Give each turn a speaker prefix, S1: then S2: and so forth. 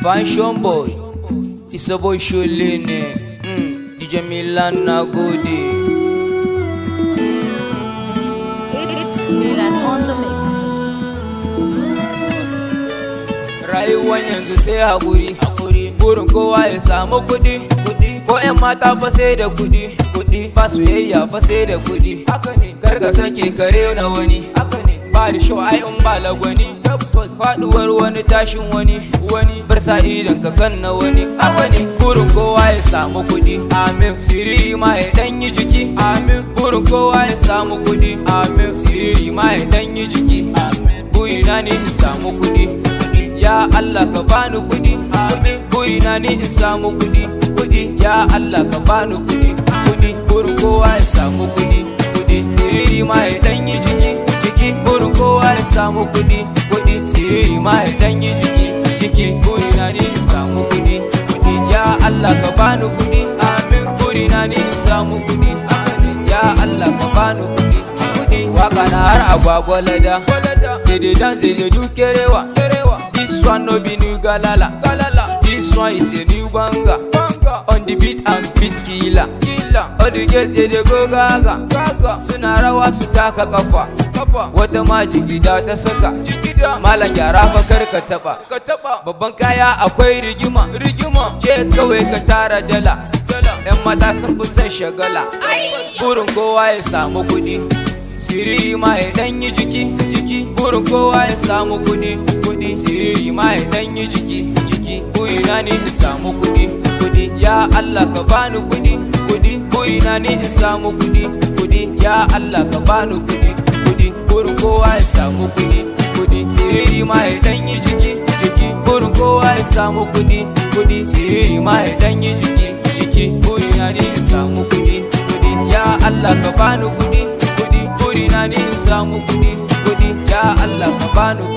S1: Fashion boy, isa boy shole ne, mm, DJ Milan na gode.
S2: It's Milan on the mix.
S1: Rayuwan yanzu sai haƙuri, haƙuri. Burin kowa ya samu kuɗi, kuɗi. Ko 'yan mata fa sai da kuɗi, kuɗi. Ba soyayya fa sai da kuɗi. Haka ne, kar ka sake kare na wani. Haka ne, ba da show ai in ba lagwani. Tabbas faɗuwar wani tashin wani, wani. Bar sa idan ka kan na wani. Haka ne, burin kowa ya samu kuɗi. Amin. Siriri ma ya ɗan yi jiki. Amin. Burin kowa ya samu kuɗi. Amin. Siriri ma ya ɗan yi jiki. Amin. Burina ne in samu kuɗi. kuɗi ya Allah ka bani kuɗi amin burina ne in samu kuɗi kuɗi ya Allah ka bani kuɗi kuɗi burin kowa ya samu kuɗi kuɗi siriri ma ya dan yi jiki jiki burin kowa ya samu kuɗi kuɗi siriri ma ya dan yi jiki jiki burina ne in samu kuɗi kuɗi ya Allah ka bani kuɗi amin burina ne in samu kuɗi amin ya Allah ka bani kuɗi kuɗi waka na har agwagwa lada Dede dance dede do kerewa kerewa This one no be new galala galala This one is a new banga banga On the beat and beat killer killer All the girls they dey go gaga gaga Suna rawa su taka kafa kafa Wata ma jigida ta saka jigida Malam gyara fa kar ka taba ka taba Babban kaya akwai rigima rigima Je kawai ka tara dala dala Yan mata sun fi son shagala Burin kowa ya samu kuɗi siriri ma ya dan yi jiki jiki burin kowa ya samu kudi kudi siriri ma ya dan yi jiki jiki burina ne in samu kudi kudi ya Allah ka bani kudi kudi burina ne in samu kudi kudi ya Allah ka bani kudi kudi burin kowa ya samu kudi kudi siriri ma ya dan yi jiki jiki burin kowa ya samu kudi kudi siriri ma ya dan yi jiki jiki burina ne in samu kudi kudi ya Allah ka bani kudi burina ne in samu kuɗi kuɗi ya Allah ka bani